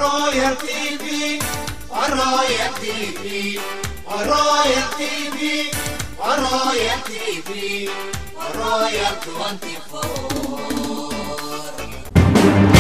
Royal TV, Royal TV, Royal TV, Royal TV, Royal 24.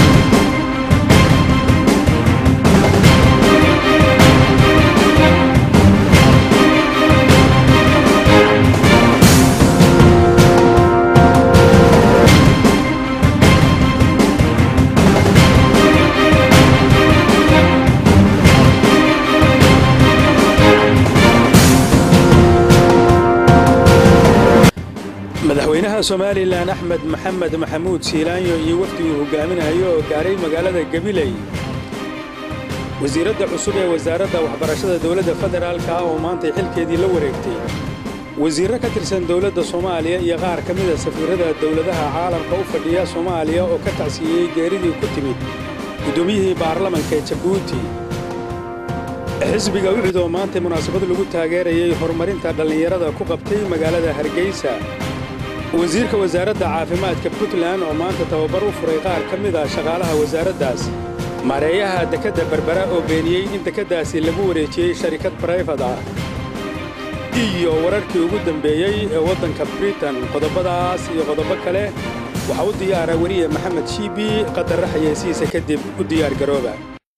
madaxweynaha somalilan axmed maxamed maxamuud siilaanyo iyo wafdiguu hogaaminayo oo gaaray magaalada gabiley wasiiradda cusub ee wasaaradda waxbarashada dowladda federaalka ah oo maantay xilkeedii la wareegtay wasiirro ka tirsan dowladda soomaaliya iyo qaar ka mida safiirrada dowladaha caalamka u fadhiya soomaaliya oo ka tacsiiyey geeridii ku timid guddoomiyihii baarlamanka ee jabuuti xisbiga ucud oo maantay munaasabad lagu taageerayay horumarinta dhallinyarada ku qabtay magaalada hargeysa wasiirka wasaaradda caafimaadka puntland oo maanta tababar u furay qaar ka mid ah shaqaalaha wasaaraddaas maareeyaha dekedda berbera oo beeniyey in dekeddaasi lagu wareejiyey sharikad barayfad ah iyo wararkii ugu dambeeyey ee waddanka britain qodobbadaas iyo qodobo kale waxaa u diyaara weliye maxamed shiibi qadarra xayeysiisa kadib u diyaargarooba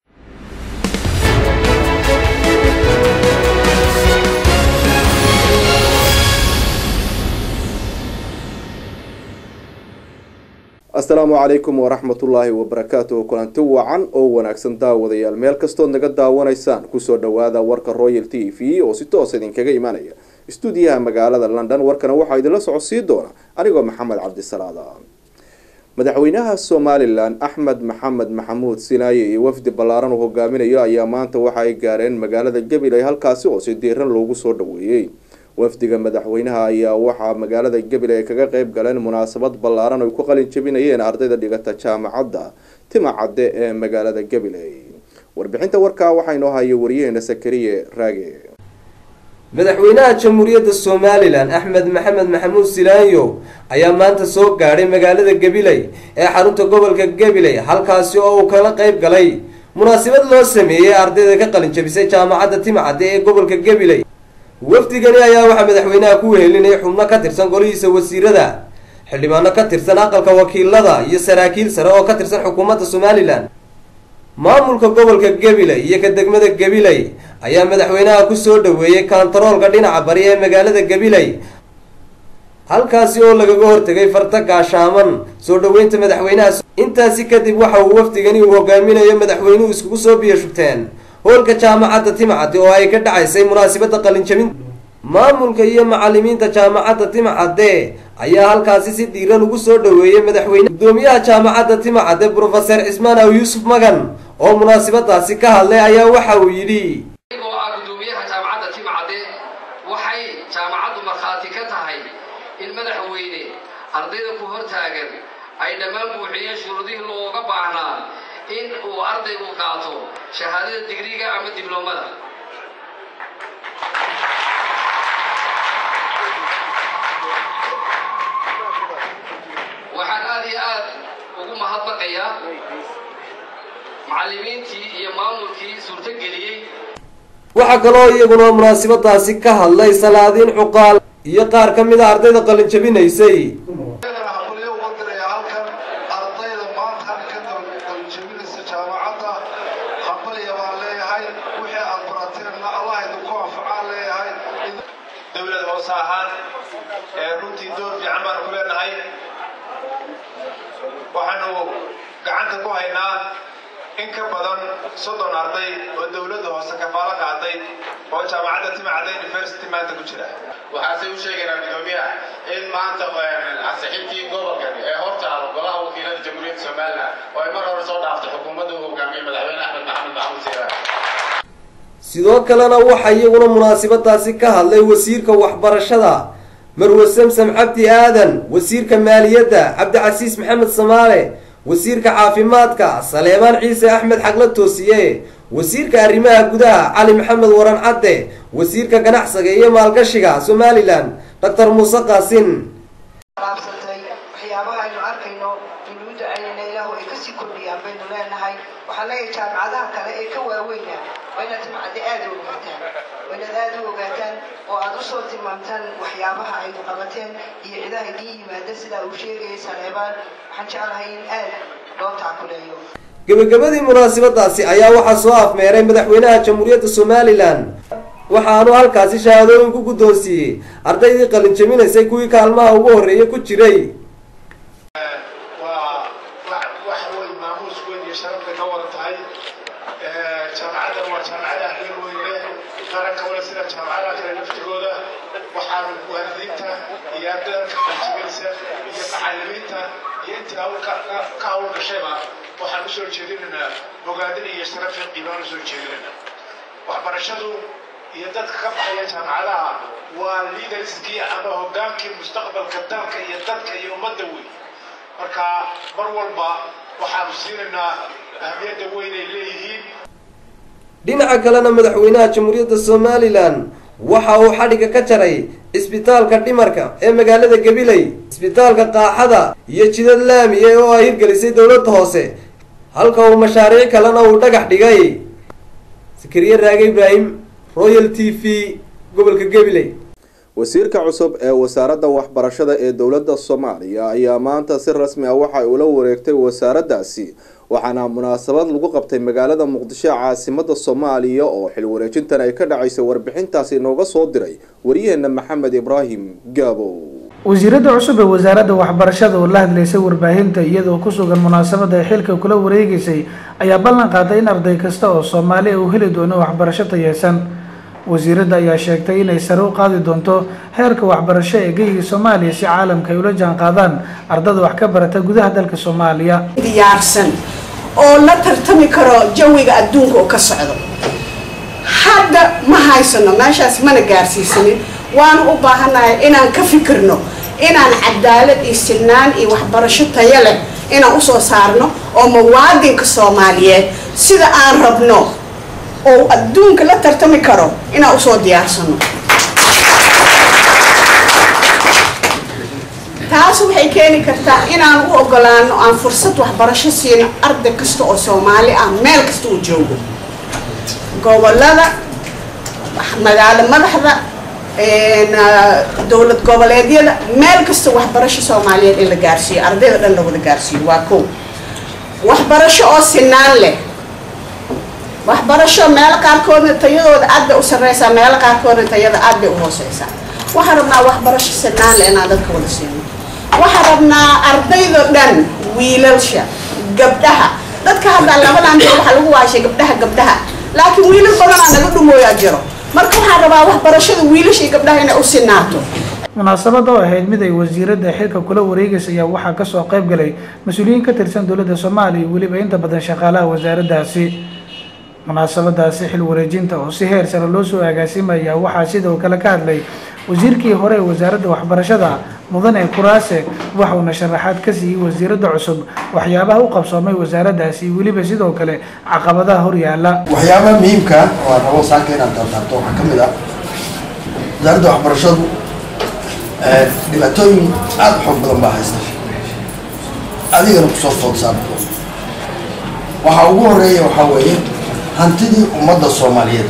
asalaamu calaykum waraxmatullaahi wabarakaatuh kulanti wacan oo wanaagsan daawadayaal meel kastood naga daawanaysaan kusoo dhowaada warka royal t v oo si toos idinkaga imanaya istuudiyaha magaalada london warkana waxaa idinla socodsii doona anigoo maxamed cabdisalaada madaxweynaha somalilan axmed maxamed maxamuud sinaaye iyo wafdi ballaaran uu hogaaminayo ayaa maanta waxa ay gaareen magaalada gabiley halkaasi oo si diiran loogu soo dhaweeyey wafdiga madaxweynaha ayaa waxaa magaalada gabiley ay kaga qeyb galeen munaasabad ballaaran ay ku qalin jabinayeen ardayda dhigata jaamacadda timacadde ee magaalada gabiley warbixinta warkaa waxaa inoo haya wariyaheena sakariye raage madaxweynaha jamhuuriyadda somalilan axmed maxamed maxamuud silaanyo ayaa maanta soo gaadhay magaalada gabiley ee xarunta gobolka gabiley halkaasi oo uu kala qeyb galay munaasabad loo sameeyey ardayda ka qalin jabisay jaamacadda timacadde ee gobolka gabiley wafdigani ayaa waxaa madaxweynaha ku wehelinayay xubno ka tirsan golihiisa wasiirada xildhibaano ka tirsan aqalka wakiilada iyo saraakiil sare oo ka tirsan xukuumadda somalilan maamulka gobolka gabiley iyo ka degmada gabiley ayaa madaxweynaha kusoo dhaweeyey kantaroolka dhinaca bari ee magaalada gabiley halkaasi oo lagaga hortegay farta gaashaaman soo dhaweynta madaxweynaha intaasi kadib waxa uu wafdigani uu hogaaminayo madaxweynuhu iskugu soo biyashugteen hoolka jaamacadda timcadde oo ay ka dhacaysay munaasabadda qalinjabin maamulka iyo macalimiinta jaamacadda timcadde ayaa halkaasi si diiran ugu soo dhaweeyey madaxweyne guddoomiyaha jaamacadda timcadde brofeser cismaan aw yuusuf magan oo munaasabadaasi ka hadlay ayaa waxa uu yidhi anigoo ah guddoomiyaha jaamacadda timcadde waxay jaamacaddu markhaati ka tahay in madaxweyne ardayda ku hor taagan ay dhammaan buuxiyeen shuruudihii looga baahnaa in uu ardaygu qaato shahaadada digriga ama dibloomada waxaan aad iyo aad ugu mahadnaqayaa macallimiintii iyo maamulkii suurtogeliyey waxaa kaloo iyaguna munaasabadaasi ka hadlay salaadiin cuqaal iyo qaar ka mid a ardayda qalin jabinaysay haqulyo uga diraya halkan ardayda maanta ka qalinjabinaysa jaamacadda haqulya baan leeyahay wixii aad barateenna allah idinku anfacaan leeyahay dowlad hoose ahaan ee runtii door fiican baanu ku leenahay waxaanu gacanta ku haynaa in ka badan soddon arday oo dowladda hoose kafaalo qaaday oo jaamacadda timacadda university maanta ku jira waxaase u sheegaynaa gudoomiyaha in maanta ansixintii gobolkan ee hortaalo golaha wakiilada jamhuuriyadda somalilan oo ay mar hore soo dhaaftay xukuumadda uu hogaamiyey madaxweyne axmed maxamed maxamuud siiraan sidoo kalena waxaa iyaguna munaasabadaasi ka hadlay wasiirka waxbarashada marwe samsam cabdi aadan wasiirka maaliyadda cabdicasiis maxamed samaale wasiirka caafimaadka saleebaan ciise axmed xagla toosiye wasiirka arrimaha gudaha cali maxamed waran cadde wasiirka ganacsiga iyo maalgashiga somalilan doctor muuse qaasin qaabsatay waxyaabaha aynu arkayno junuudda aynana ilaahu ay kasii kordhiyaan baynu leenahay waxaan leeyahay jaamacadda jaamacadaha kale ee ka waaweyna waa inaad timcadde aada u ogaataan waa inaad aada u ogaataan oo aad usoo tilmaamtaan waxyaabaha ay qabateen iyo cidaha idiin yimaada sidaa uu sheegayay saleebaan waxaan jeclahay in aad loo taakuleeyo gebagabadii munaasabadaasi ayaa waxaa soo afmeeray madaxweynaha jamhuuriyadda somalilan waxaanu halkaasi shahaadooyin ku guddoonsiiyey ardaydii qalin jabinaysay kuwii kaalmaha ugu horreeya ku jiray waa wax weyn maamuus weyn iyo sharafta ka wada tahay jaamacaddan waa jaamacada ahmeel weyn leh qaranka wale sida jaamacadaha kale laftigooda waxaanu waalidiinta iyo ardayda ka qaljibinaysa iyo macallimiinta iyo intii hawl ka hawl gashayba waxaan usoo jeedinaynaa bogaadin iyo sharaf iyo qiimaan usoo jeedinaynaa waxbarashadu iyo dadka ka baxaya jaamacadaha waa liidarskii ama hogaankii mustaqbalka dalka iyo dadka iyo ummadda weyn marka mar walba waxaanu siinaynaa ahmiyadda weyn ay leeyihiin dhinaca kalena madaxweynaha jamhuuriyadda somalilan waxa uu xadhigga ka jaray isbitaalka dhimarka ee magaalada gabiley isbitaalka qaaxada iyo jidad laamiye oo ay hirgelisay dowladda hoose halka uu mashaariic kalena uu dhagax dhigay sakariye raage ibraahim royal t v gobolka gabiley wasiirka cusub ee wasaaradda waxbarashada ee dowladda soomaaliya ayaa maanta si rasmi ah waxa ula wareegtay wasaaraddaasi waxaana munaasabad lagu qabtay magaalada muqdisho caasimada soomaaliya oo xil wareejintan ay ka dhacaysay warbixintaasi inooga soo diray waryaheena maxamed ibraahim gaabo wasiiradda cusub ee wasaaradda waxbarashada oo la hadlaysay warbaahinta iyadoo ku sugan munaasabada ay xilka kula wareegaysay ayaa ballan qaaday in arday kasta oo soomaaliya uu heli doono waxbarasho tayeysan wasiiradda ayaa sheegtay inay sare u qaadi doonto heerka waxbarasho ee geyga soomaaliya si caalamka ay ula jaan qaadaan ardada wax ka barata gudaha dalka soomaaliya diyaarsan oo la tartami karo jawiga adduunka oo ka socdo hadda ma haysano meeshaas mana gaarsiisanin waanu u baahannahay inaan ka fikirno inaan cadaalad iyo sinaan iyo waxbarasho tayo leh inaan usoo saarno oo muwaadinka soomaaliyeed sida aan rabno oo adduunka la tartami karo inaan usoo diyaarsano taas waxay keeni kartaa inaan u ogolaano aan fursad waxbarasho siino arday kasta oo soomaali ah meel kasta uu joogo gobolada magaalo madaxda dowlad goboleedyada meel kasta waxbarasho soomaaliyeed in la gaarsiiyo ardayda dhan lawada gaarsiiyo waa kow waxbarasho oo sinaan leh waxbarasho meelo qaarkoodna tayadooda aad bay u sarreysaa meelo qaarkoodna tayada aad bay u hooseysaa waxaan rabnaa waxbarasho sinaan leh inaan dadka wada siino waxaan rabnaa ardaydo dhan wiilalsha gabdhaha dadka hadda labadan bir waxaa lagu waashay gabdhaha gabdhaha laakiin wiilal badanaa naga dhumooyaa jiro marka waxaan rabaa waxbarashada wiilasha iyo gabdhaha inay u sinaato munaasabada oo ahayd mid ay wasiiradda xilka kula wareegaysa ayaa waxaa kasoo qayb galay mas-uuliyiin ka tirsan dowladda soomaaliya iyo weliba inta badan shaqaalaha wasaaraddaasi munaasabadaasi xil wareejinta oo si heer sare loo soo agaasimaya waxaa sidoo kale ka hadlay wasiirkii hore ee wasaaradda waxbarashada mudane kuraase waxauna sharaxaad ka siiyey wasiiradda cusub waxyaabaha u qabsoomay wasaaraddaasi iyo weliba sidoo kale caqabadaha horyaala waxyaabaha muhiimka oo aan rabo saaka inaan tartaarto waxaa ka mid ah wasaaradda waxbarashadu dhibaatooyin aada u xoog badan baa haysta adigana kusoo food saarto waxaa ugu horeeya waxaa weeye hantidii ummadda soomaaliyeed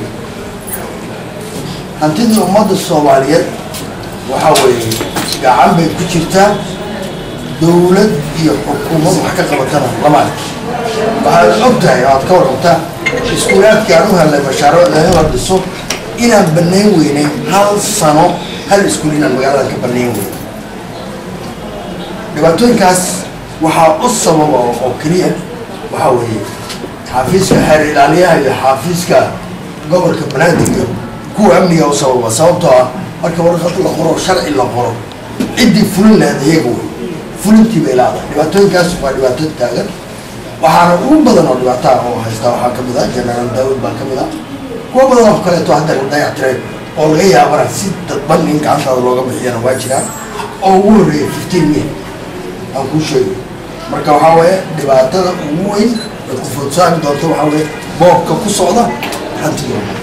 hantidii ummadda soomaaliyeed waxaa weeye gacan bay ku jirtaa dowlad iyo xukuumad wax ka qabatana lama arki waxaad og tahay oo aad ka warqabtaa iskuulaadkii aan u helnay mashaariicda in la dhiso inaan banayn weynay hal sano hal iskuul inaan magaaladan ka banayn weynay dhibaatooyinkaas waxaa u sababa oo keliya waxaa weeye xaafiiska xeer ilaaliyaha iyo xaafiiska gobolka banaadir iyo kuwa amniga u sababa sababtoo ah marka warqad la qoro sharci la qoro ciddii fulin lahayd iyaga wey fulintii bay laadahay dhibaatooyinkaas waa dhibaato taagan waxaana ugu badan oo dhibaataa oo haystaa waxaa ka mid ah jenaraal daawud baa ka mid ah kuwa badan oo kaleeto hadda la dayactiray oo laga yaabana si dadban in gacantaada looga bixiyana waa jiraan oo ugu horreeya fifteen mil aan kuu sheegay marka waxaa weeye dhibaatada ugu weyn ay ku foodsaami doonto waxaa weeye boobka ku socda hantidooda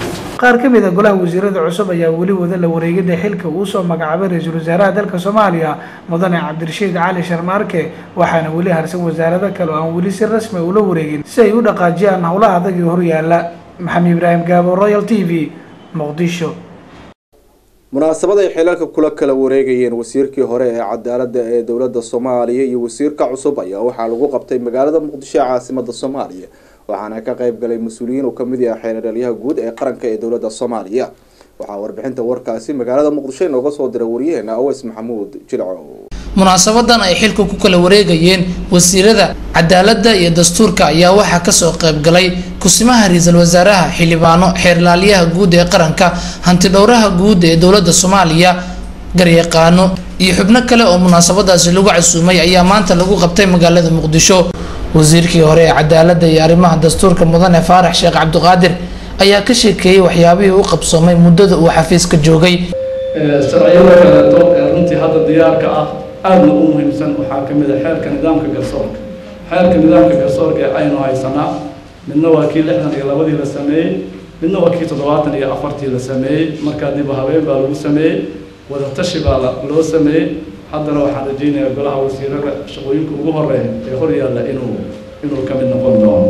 qaar ka mid a golaha wasiirada cusub ayaa weli wada la wareegida xilka uu soo magacaabay ra-iisul wasaaraha dalka soomaaliya mudane cabdirashiid cali sharmaarke waxaana weli harsan wasaarado kale oo aan weli si rasmi ula wareegin si ay u dhaqaajiyaan howlaha adag ee horyaala maxamed ibraahim gaabo royal t v muqdisho munaasabad ay xilalka kula kala wareegayeen wasiirkii hore ee cadaaladda ee dowladda soomaaliya iyo wasiirka cusub ayaa waxaa lagu qabtay magaalada muqdisho ee caasimada soomaaliya waxaana ka qayb galay mas-uuliyiin uu kamid yahay xeeradhalyaha guud ee qaranka ee dowladda soomaaliya waxaa warbixinta warkaasi magaalada muqdisho inooga soo diray waryaheena aweys maxamuud jilco munaasabadan ay xilka ku kala wareegayeen wasiirada cadaaladda iyo dastuurka ayaa waxaa kasoo qaybgalay kusimaha ra-iisul wasaaraha xildhibaano xeerlaaliyaha guud ee qaranka hantidhowraha guud ee dowladda soomaaliya garyaqaano iyo xubno kale oo munaasabadaasi lagu casuumay ayaa maanta lagu qabtay magaalada muqdisho wasiirkii hore ee cadaaladda iyo arrimaha dastuurka mudane faarax sheekh cabdiqaadir ayaa ka sheekeeyey waxyaabihii u qabsoomay muddada uu xafiiska joogay sharciyada kaleeto ee runtii hadda diyaarka ah aadna u muhiimsan waxaa ka mid a xeerka nidaamka garsoorka xeerka nidaamka garsoorka ee aynu haysanaa midna waa kii lixdan iyo labadii la sameeyey midna waa kii toddobaatan iyo afartii la sameeyey markaa dib habeen baa lagu sameeyey wadatashi baa loo sameeyey haddana waxaan rajaynayaa golaha wasiirada shaqooyinka ugu horeeya ee hor yaalla inuu inuu ka mid noqon doono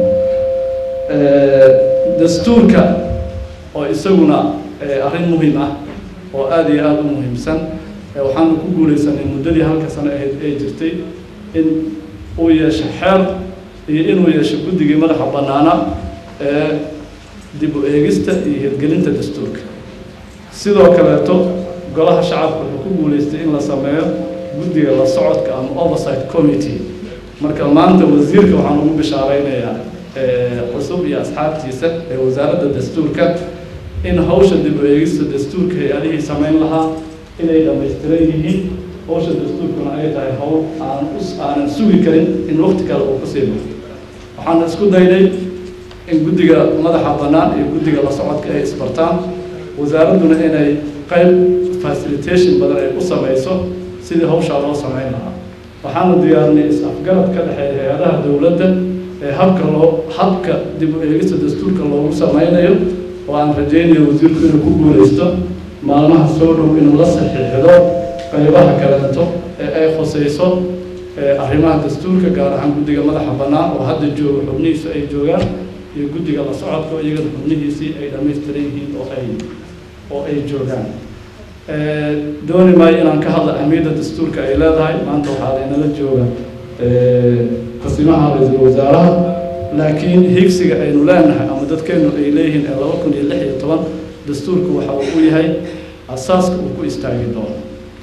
dastuurka oo isaguna arrin muhiim ah oo aada iyo aada u muhiimsan waxaanu ku guulaysanay muddadii halka sano ahayd ee jirtay in uu yeesho xeer iyo inuu yeesho guddigii madaxa bannaana ee dib u eegista iyo hirgelinta dastuurka sidoo kaleeto golaha shacabka wuxuu ku guulaystay in la sameeyo guddiga la socodka ama oversight committee marka maanta wasiirka waxaan ugu bishaaraynayaa cusub iyo asxaabtiisa ee wasaaradda dastuurka in hawsha dib u eegista dastuurka hay-adihii samayn lahaa inay dhammaystiran yihiin hawsha dastuurkuna ay tahay hawl aan aanan sugi karin in waqti kale uu kusii baxo waxaan isku daynay in guddiga madaxa bannaan iyo guddiga la socodka ay isbartaan wasaaradduna inay qayb facilitation badan ay u samayso sidii hawshaa loo samayn lahaa waxaanu diyaarinay is-afgarad ka dhexeeya hay-adaha dowladda ee habka loo habka dib u eegista dastuurka loogu samaynayo oo aan rajaynayo wasiirku inuu ku guulaysto maalmaha soo dhow inuu la saxiixdo qaybaha kaleeto ee ay khusayso arrimaha dastuurka gaar ahaan guddiga madaxa bannaan oo hadda jooga xubnihiisu ay joogaan iyo guddiga la socodka iyagana xubnihiisii ay dhammaystiran yihiin oo ay oo ay joogaan dooni maayo inaan ka hadla ahmiyadda dastuurka ay leedahay maanta waxaa laynala jooga qasimaha ra-iisul wasaaraha laakiin higsiga aynu leenahay ama dadkeenu ay leeyihiin ee laba kun iyo lix iyo toban dastuurku waxa uu u yahay asaaska uu ku istaagi doono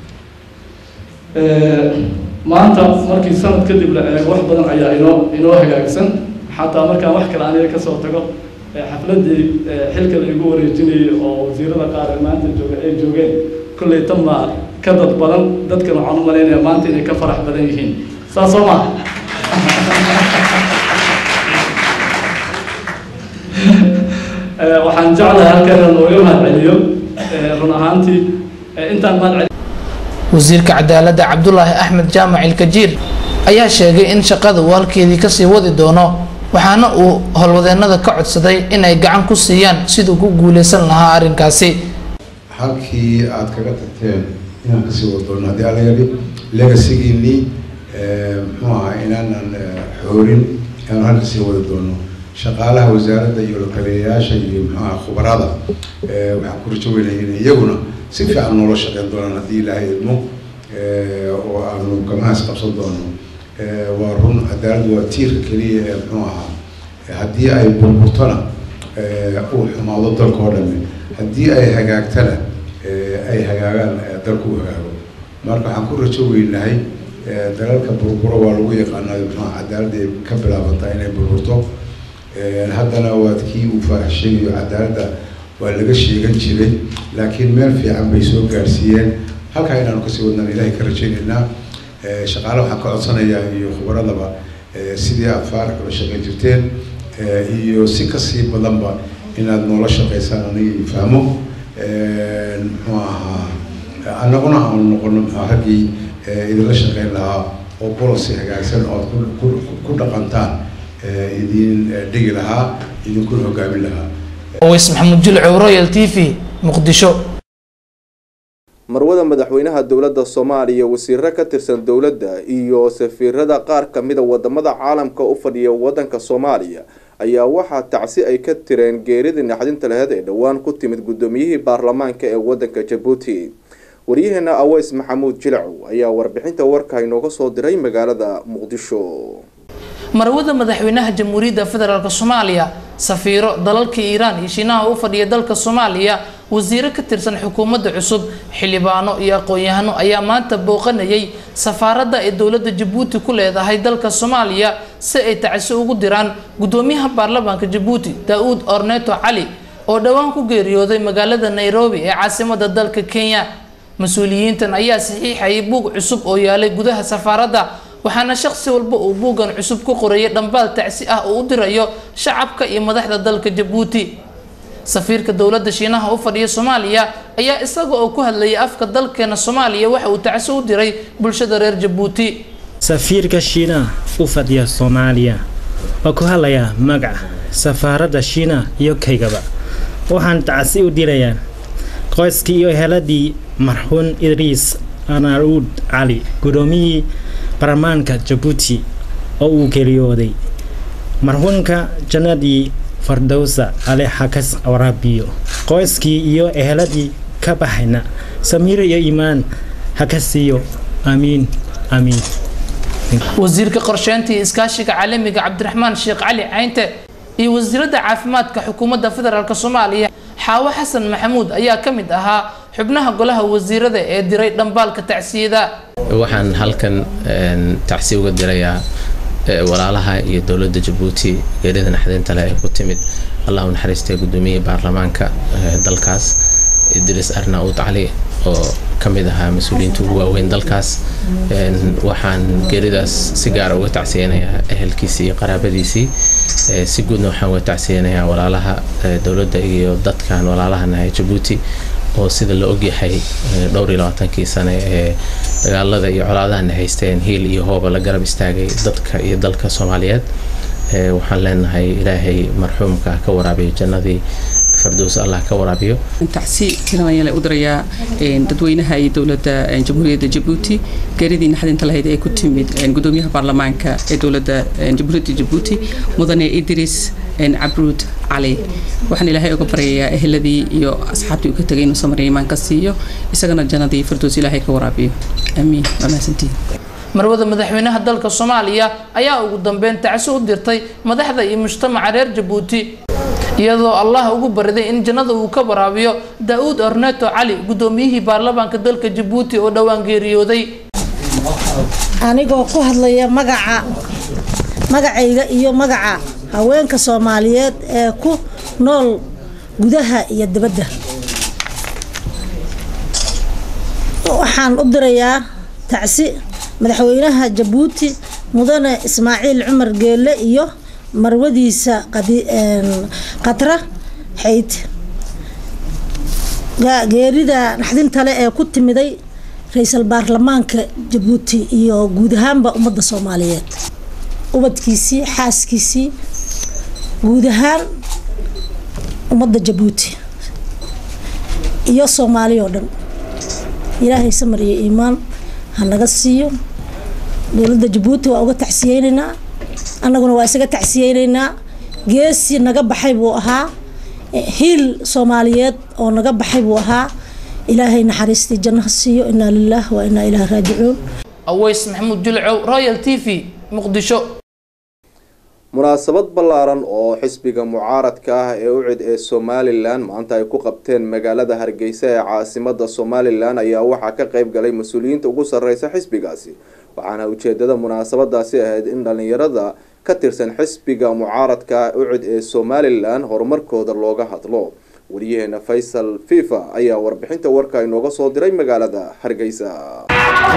maanta markii sanad kadib la eego wax badan ayaa inoo inoo hagaagsan xataa markaan wax kale aniga kasoo tago xafladii xilka la igu wareejinayay oo wasiirada qaar ee maanta jooga ay joogeen kolley tan baa ka dad badan dadkan waxaan u malaynaya maanta inay ka farax badan yihiin saas soo maa waxaan jeclahay halkan inaan nooga mahadceliyo run ahaantii intaan mahadceliyo wasiirka cadaaladda cabdulaahi axmed jaamac ilkajiir ayaa sheegay in shaqada uu halkeedii kasii wadi doono waxaana uu howlwadeenada ka codsaday inay gacan ku siiyaan siduu ku guuleysan lahaa arrinkaasi halkii aad kaga tagteen inaan kasii wadi doono haddii alla yidhi legasigiinii muxuu ahaa inaanan xoorin inaan halka sii wadi doono shaqaalaha wasaaradda iyo lakaliyayaasha iyo muxuu ahaa khubarada waxaan ku rajo weynaya in iyaguna si fiican noola shaqeyn doonaan haddii ilaahay idmo oo aanu gamahaas qabsan doono waa run cadaaladdu waa tiirka keliya ee muxuu ahaa haddii ay burburtona uu xumaado dalka oo dhame haddii ay hagaagtana ay hagaagaan dalku u hagaago marka waxaan ku rajo weynahay dalalka burburo waa lagu yaqaanaa muxuu cadaaladda ay ka bilaabantaa inay burburto haddana waad kii uu faarax sheegayo cadaaladda waa laga sheegan jiray laakiin meel fiican bay soo gaarsiiyeen halkaa inaanu kasii wadnaan ilaahay ka rajaynaynaa shaqaale waxaan ka codsanayaa iyo khubaradaba sidii aad faarax ula shaqayn jirteen iyo si kasii badanba inaad noola shaqaysaan aniga fahmo muxuu ahaa annaguna aanu noqono muxuu raggii idinla shaqayn lahaa oo policy hagaagsan oo aad ku dhaqantaan idin dhigi lahaa idinkuna hogaamin lahaa oweys maxamuud jilcow royal t v muqdisho marwada madaxweynaha dowladda soomaaliya wasiiro ka tirsan dowladda iyo safiirada qaar kamida wadamada caalamka u fadhiya wadanka soomaaliya ayaa waxaa tacsi ay ka tireen geeridii naxdinta laheyd ee dhowaan ku timid guddoomiyihii baarlamaanka ee wadanka jabuuti waryaheena aweys maxamuud jilcow ayaa warbixinta warka inooga soo diray magaalada muqdisho marwada madaxweynaha jamhuuriyadda federaalk soomaaliya safiiro dalalka iiraan iyo shiinaha u fadhiya dalka soomaaliya wasiiro ka tirsan xukuumadda cusub xildhibaano iyo aqoon-yahano ayaa maanta booqanayay safaaradda ay dowladda jabuuti ku leedahay dalka soomaaliya si ay tacsi ugu diraan guddoomiyaha baarlamaanka jabuuti daa-uud orneto cali oo dhowaan ku geeriyooday magaalada nairobi ee caasimada dalka kenya mas-uuliyiintan ayaa saxiixayay buug cusub oo yaalay gudaha safaaradda waxaana shaqsi walba uu buuggan cusub ku qorayay dhambaal tacsi ah oo u dirayo shacabka iyo madaxda dalka jabuuti safiirka dowladda shiinaha u fadhiya soomaaliya ayaa isaga oo ku hadlayay afka dalkeena soomaaliya waxa uu tacsi u diray bulshada reer jabuuti safiirka shiinaha u fadhiya soomaaliya waa ku hadlayaa magaca safaaradda shiinaha iyo kaygaba waxaan tacsi u dirayaa qoyskii iyo heladii marxuun idriis anaruud cali guddoomiyii baarlamaanka jabuuti oo uu geeriyooday marxuunka jannadii fardowsa ale xakas waraabiyo qoyskii iyo eheladii ka baxayna samiir iyo iimaan ha ka siiyo aamiin aamiin wasiirka qorsheynta iyo iskaashiga caalamiga cabdiraxmaan sheekh cali caynte iyo wasiiradda caafimaadka xukuumadda federaalk soomaaliya xaawo xasan maxamuud ayaa ka mid ahaa xubnaha golaha wasiirada ee diray dhambaalka tacsiyada waxaan halkan tacsi uga dirayaa walaalaha iyo dowladda jabuuti geerida naxdinta leh ee ku timid allah u naxariistay guddoomiyihii baarlamaanka dalkaas idriis arnaud cali oo ka mid ahaa mas-uuliyiinta ugu waaweyn dalkaas waxaan geeridaas si gaara uga tacsiyeynayaa ehelkiisii iyo qaraabadiisii si guudna waxaan uga tacsiyeynayaa walaalaha dowladda iyo dadkan walaalahanahay jabuuti oo sida la ogyahay dhowr iyo labaatankii sane ee dagaalada iyo colaadahana haysteen hiil iyo hooba la garab istaagay dadka iyo dalka soomaaliyeed waxaan leenahay ilaahay marxuumka ka waraabiyo jannadii fardows allah ka waraabiyo tacsi tiranayaan u dirayaa dadweynaha iyo dowladda jamhuuriyadda jabuuti geeridii naxdinta lahayd ee ku timid gudoomiyaha baarlamaanka ee dowladda jamhuuriyadda jabuuti mudane idris cabruud cali waxaan ilaahay uga baryayaa eheladii iyo asxaabtii uu ka tegay inuu samariya imaan ka siiyo isagana jannadii fardows ilaahay ka waraabiyo aamiin waa mahadsantihin marwada madaxweynaha dalka soomaaliya ayaa ugu dambeyn tacsi u dirtay madaxda iyo mujtamaca reer jabuuti iyadoo allah ugu bariday in jannada uu ka waraabiyo daa-uud orneto cali guddoomiyihii baarlamaanka dalka jabuuti oo dhowaan geeriyooday anigoo ku hadlaya magaca magacayga iyo magaca haweenka soomaaliyeed ee ku nool gudaha iyo dibadda waxaan u dirayaa tacsi madaxweynaha jabuuti mudane ismaaciil cumar geelle iyo marwadiisa khatra xayd geerida naxdintale ee ku timiday ra-iisul baarlamaanka jabuuti iyo guud ahaanba ummadda soomaaliyeed ubadkiisii xaaskiisii guud ahaan ummadda jabuuti iyo soomaaliya oo dhan ilaahay samar iyo iimaan ha naga siiyo dowladda jabuuti waa uga tacsiyeynaynaa annaguna waa isaga tacsiyeynaynaa geesi naga baxay buu ahaa hiil soomaaliyeed oo naga baxay buu ahaa ilaahay naxariistii janno ha siiyo inaa lilaah wa inaa ilaah raajicuun aweys maxamuud julcow royal t v muqdisho munaasabad ballaaran oo xisbiga mucaaradka ah ee ucid ee somalilan maanta ay ku qabteen magaalada hargeysa ee caasimada somalilan ayaa waxaa ka qeyb galay mas-uuliyiinta ugu sareysa xisbigaasi waxaana ujeedada munaasabadaasi ahayd in dhalinyarada ka tirsan xisbiga mucaaradka ucid ee somalilan horumarkooda looga hadlo wariyaheena faysal fifa ayaa warbixinta warka inooga soo diray magaalada hargeysa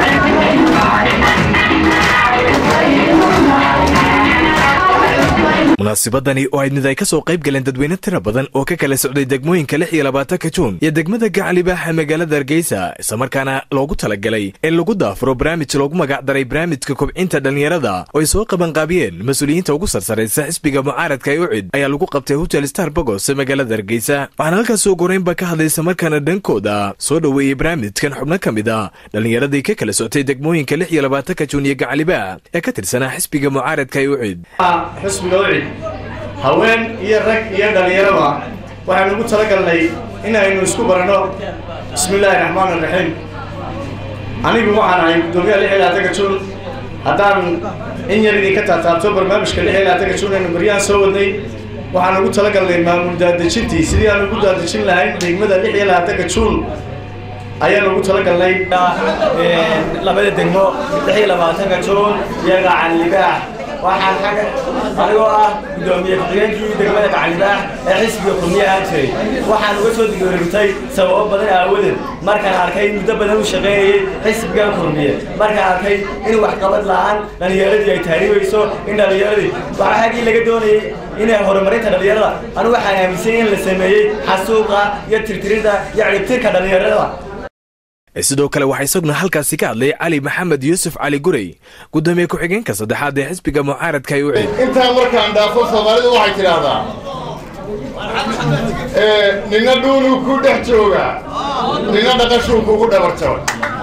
Thank you. munaasabadani oo ayd mid ay ka soo qayb galeen dadweyne tira badan oo ka kala socday degmooyinka lix iyo labaatanka juun iyo degmada gacalibaaxa magaalada hargeysa islamarkaana loogu talagalay in lagu daafuro barnaamij loogu magacdaray barnaamijka kobcinta dhallinyarada oo ay soo qabanqaabiyeen mas-uuliyiinta ugu sarsaraysa xisbiga mucaaradka ee ucid ayaa lagu qabtay hotel star bogos ee magaalada hargeysa waxaana halkaas ugu horeynba ka hadlay islamarkaana dhankooda soo dhoweeyey barnaamijkan xubno ka mid a dhallinyaradii ka kala soctay degmooyinka lix iyo labaatanka juun iyo gacalibaax ee ka tirsanaa xisbiga mucaaradka ee ucid xisbiga ucid haween iyo rag iyo dhallinyaraba waxaynu ugu talagalnay inaynu isku baranno bismillaahi raxmaan raxiim anigu waxaan ahay gudoomiyaha lix iyo labaatanka juun haddaan in yar idinka taataabto barnaamijka lix iyo labaatanka juun aynu baryaan soo wadnay waxaan ugu talagalnay maamul daadejintii sidii aan ugu daadejin lahayn degmada lix iyo labaatanka juun ayaan ugu talagalnay labada degmo lix iyo labaatanka juun iyo gacan libaax waxaan xagga anigoo ah gudoomiye ku-xigeenkii degmada gacalibaax ee xisbiga kulmiye ahaan jiray waxaan uga soo digoorintay sababo badan aawadeed markaan arkay muddo badan u shaqaynayay xisbigan kulmiye markaan arkay in waxqabad la-aan dhallinyaradii ay taariibayso in dhallinyaradii waxa xaggii laga doonayay inay horumarinta dhallinyarada anigu waxaan aaminsan in la sameeyey xasuuqa iyo tirtirida iyo ciribtirka dhallinyarada sidoo kale waxaa isaguna halkaasi ka hadlay cali maxamed yuusuf cali gurey gudoomiye ku-xigeenka saddexaad ee xisbiga mucaaradka ay ucid intaa markaan dhaafo soomaalidu waxay tidhaahdaa nina dhuunuu ku dhex joogaa nina dhaqashuu kugu dhabarjabay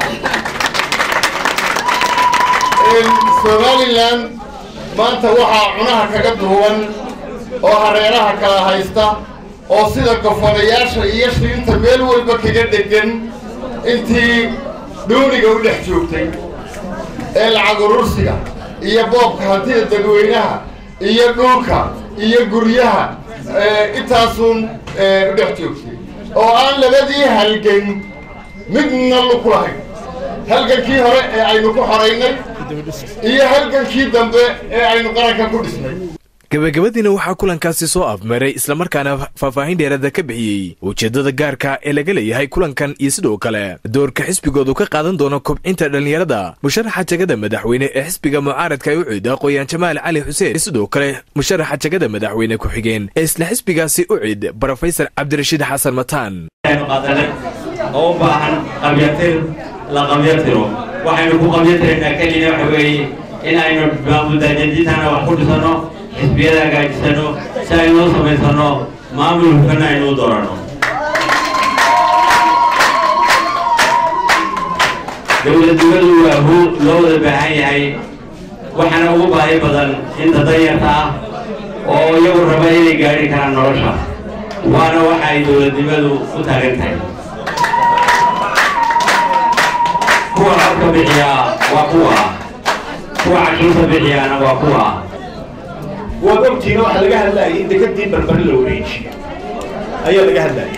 somalilan maanta waxaa cunaha kaga duuban oo hareeraha kala haysta oo sida gofanayaasha iyo shiinta meel walba kaga dhegan intii dhuuniga u dhex joogtay ee lacag urursiga iyo boobka hantida dadweynaha iyo dhulka iyo guryaha intaasuun u dhex joogtay oo aan labadii halgan midna luku lahayn halgankii hore ee aynu ku xoraynay iyo halgankii dambe ee aynu qaranka ku dhisnay gabagabadiina waxaa kulankaasi soo afmeeray islamarkaana faahfaahin dheeraada ka bixiyey ujeeddada gaarka ee laga leeyahay kulankan iyo sidoo kale doorka xisbigoodu ka qaadan doono kobcinta dhallinyarada musharaxa jagada madaxweyne ee xisbiga mucaaradka ee ucid aqooyaan jamaal cali xuseen sidoo kale musharaxa jagada madaxweyne ku-xigeen ee isla xisbigaasi ucid brofesor cabdirashiid xasan mataan oo u baahan qabyatir la qabyatiro waxaynu ku qabyatiraynaa keliya waxa weeye in aynu maamuldaajadintana wax ku dhisano xisbiyada hagaajisano si aynuu samaysano maamul hufana aynuu dooranno dowladnimadu waa hu loo wada baahan yahay waxaana ugu baahi badan inta danyarta ah oo iyagu raba inay gaadhi karaan nolosha waana waxa ay dowladnimadu u taagan tahay kuwa codka bixiyaa waa kuwa kuwa cashuurta bixiyaana waa kuwa waad ogtiina waxaa laga hadlayay in dekadii barbari la wareejiyo ayaa laga hadlayay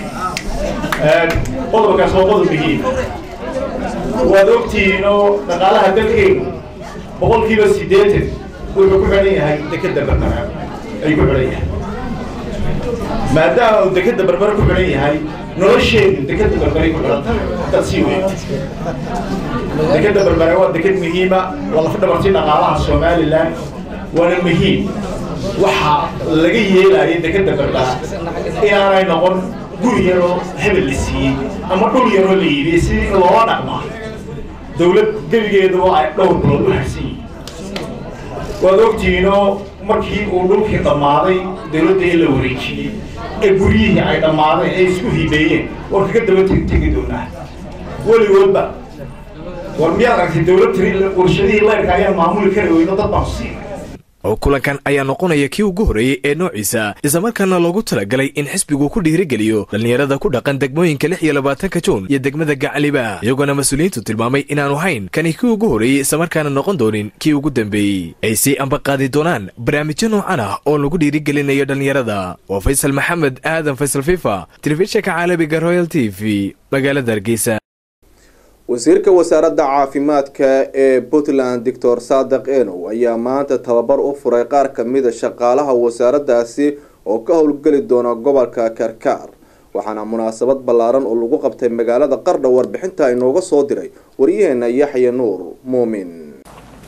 qodobkaas waa qodob muhiim waad ogtihiin oo dhaqaalaha dalkeenu boqolkiiba siddeetan wuxuu ku xidhan yahay dekada barbara ay ku xidhan yahay maadaama uu dekada barbara ku xidhan yahay nolosheedu dekada barbaray ku xidhan tahay dad sii weyn dekada barbara waa dekad muhiima waa lafa dhabartii dhaqaalaha somalilan waana muhiim waxa laga yeelaya dekada barbara inaanay noqon guri yaroo hebel la siiyey ama dhul yaroo la yidhi si loola dhaqmaa dowlad gebigeeduba ay dhowr bilood u harsan yihiin waad ogtihiinoo markii uu dhulkii dhammaaday dowladda in la wareejiyey ee guryihii ay dhammaadeen ay isku hibeeyeen war kaga daba tegi doonaa weligoodba war miyaad aragtay dowlad tiri warshadihii leyrka ayaan maamuli kari weyno dad baan siinay oo kulankan ayaa noqonaya kii ugu horreeyey ee noociisa islamarkaana loogu talagalay in xisbigu ku dhiirigeliyo dhallinyarada ku dhaqan degmooyinka lix iyo labaatanka juun iyo degmada gacaliba iyagoona mas-uuliyiintu tilmaamay inaanu hayn kani kii ugu horreeyey islamarkaana noqon doonin kii ugu dambeeyey ay sii ambaqaadi doonaan barnaamijyo noocan ah oo lagu dhiirigelinayo dhallinyarada waa faysal maxamed aadan faysal fifa telefishinka caalamiga royal t v magaalada hargeysa wasiirka wasaaradda caafimaadka ee puntland doctor saadiq enow ayaa maanta tababar u furay qaar kamida shaqaalaha wasaaraddaasi oo ka howlgeli doona gobolka karkaar waxaana munaasabad ballaaran oo lagu qabtay magaalada qardha warbixinta inooga soo diray waryaheena yaxya nuur muumin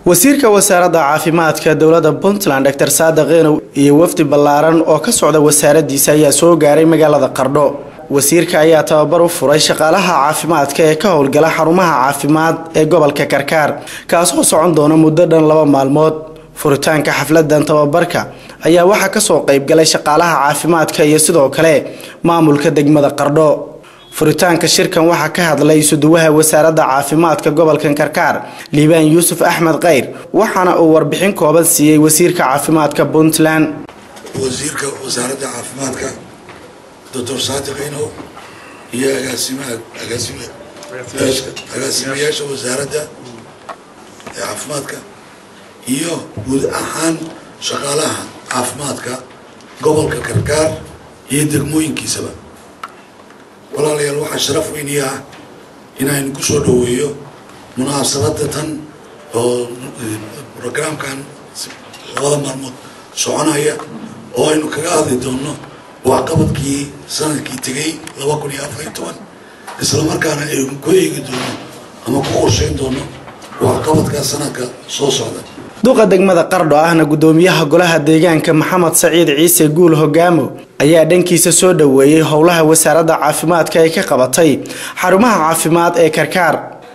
wasiirka wasaaradda caafimaadka dowladda puntland dr saadiq enow iyo wafdi ballaaran oo ka socda wasaaraddiisa ayaa soo gaaray magaalada qardho wasiirka ayaa tababar u furay shaqaalaha caafimaadka ee ka howlgala xarumaha caafimaad ee gobolka karkaar kaasoo socon doona muddo dhan laba maalmood furitaanka xafladan tababarka ayaa waxaa kasoo qaybgalay shaqaalaha caafimaadka iyo sidoo kale maamulka degmada qardho furitaanka shirkan waxaa ka hadlay isuduwaha wasaaradda caafimaadka gobolkan karkaar liibaan yuusuf axmed kayr waxaana uu warbixin kooban siiyey wasiirka caafimaadka puntland wasiirka wasaaradda caafimaadka doctor saadiq inow iyo agaasimaha agaasime agaasimayaasha wasaaradda ee caafimaadka iyo guud ahaan shaqaalaha caafimaadka gobolka karkaar iyo degmooyinkiisaba walaalayaal waxaa sharaf weyniya ah inaynu ku soo dhoweeyo munaasabadda tan oo brograamkan labada maalmood soconaya oo aynu kaga hadli doonno waxqabadkii sanadkii tegay laba kun iyo afar iyo toban isla markaana aynu ku eegi doono ama ku qorsheyn doono waxqabadka sanadka soo socda duqa degmada qardho ahna gudoomiyaha golaha deegaanka maxamed saciid ciise guul hogaamo ayaa dhankiisa soo dhoweeyey howlaha wasaaradda caafimaadka ay ka qabatay xarumaha caafimaad ee karkaar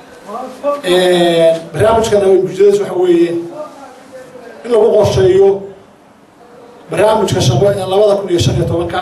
barnaamijkan bulshadaas waxa weeye in lagu qorsheeyo barnaamijka shaqo ee labada kun iyo shan iyo tobanka